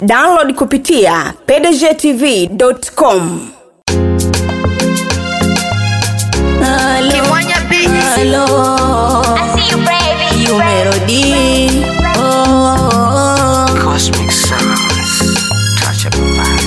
download kupitia pdgtv.com Kimwanya Beats. Halo, See you, baby. you melody. Oh, Cosmic sounds. Touch of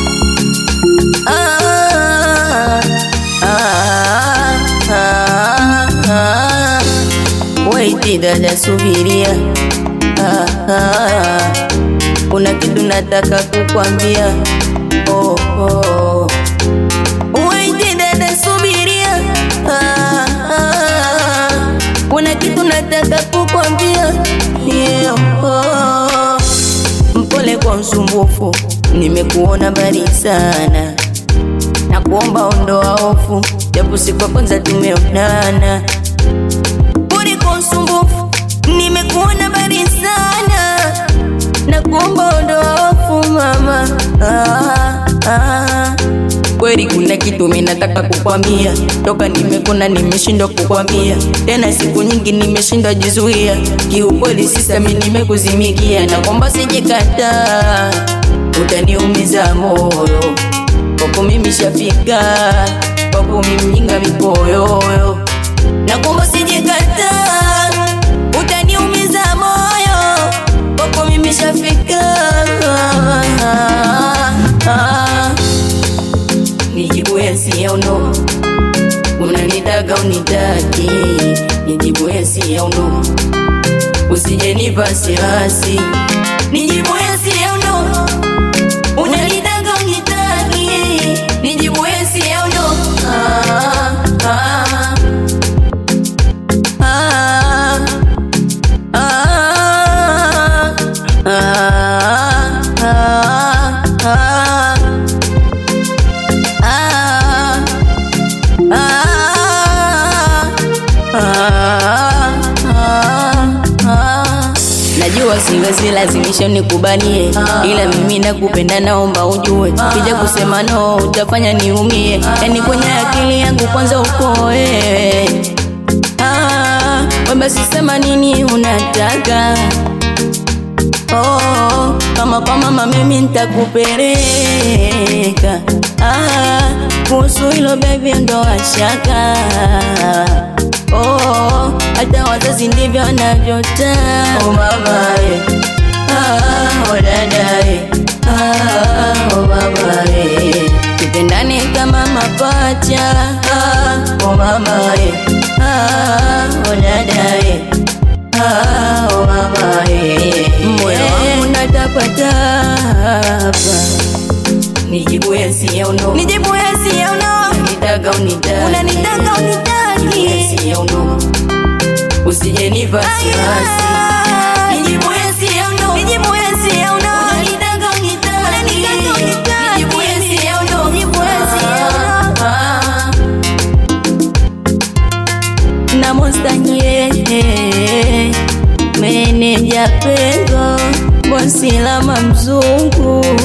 ah, ah, ah, ah. Wait, dada, subiria. Ah, ah. Kuna kitu nataka kukwambia. Oh, oh. Wait, dada, subiria. Ah, ah. Kuna kitu nataka kukwambia. Yeah, oh. Mpole kwa msumbufu, nimekuona mbali sana na kuomba ondoa hofu, japo siku ya kwanza tumeonana. Pole kwa usumbufu, nimekuona mbali sana na kuomba ondoa hofu mama. Ah, ah. Kweli kuna kitu mimi nataka kukwambia, toka nimekona nimeshindwa kukwambia tena, siku nyingi nimeshindwa jizuia. Kiukweli sisa mimi nimekuzimikia, na kwamba sijikataa, utaniumiza moyo kwako mimi shafika, kwako mimi mjinga mipoyoyo, na kwamba sijikataa, utaniumiza moyo kwako mimi shafika. Nijibu yes au no, unanitaka unitaki, nijibu yes au no, usije nipa wasiwasi, nijibu yes au no, unanitaka unitaki, nijibu yes au no. Ah, ah, ah, ah, ah, ah, ah. Najua siwezi lazimisha nikubanie, ila mimi nakupenda, naomba ujue, kija kusema no utafanya niumie, yani kwenye akili yangu kwanza uko wewe. Ah, we basi sema nini unataka Oh, kama kwa mama mimi nitakupeleka. Ah, kuhusu hilo baby ndo washaka. Oh, hata wazazi ndivyo wanavyotaka. Oh mama eh. Ah, oh dada eh. Ah, oh mama eh. Tupendane kama mapacha. Ah, oh mama eh. Ah, oh dada eh. Ah, oh mama eh. Moyo wangu natapatapa, nijibu yes au no, nijibu yes au no, unanitaka unitaki, unanitaka unitaki, yes au no, usije nipa wasiwasi, nijibu yes au no, nijibu yes au no, unanitaka unitaki, unanitaka unitaki, nijibu yes au no, nijibu yes au no. na mostanye meneja pengo bosi lama mzungu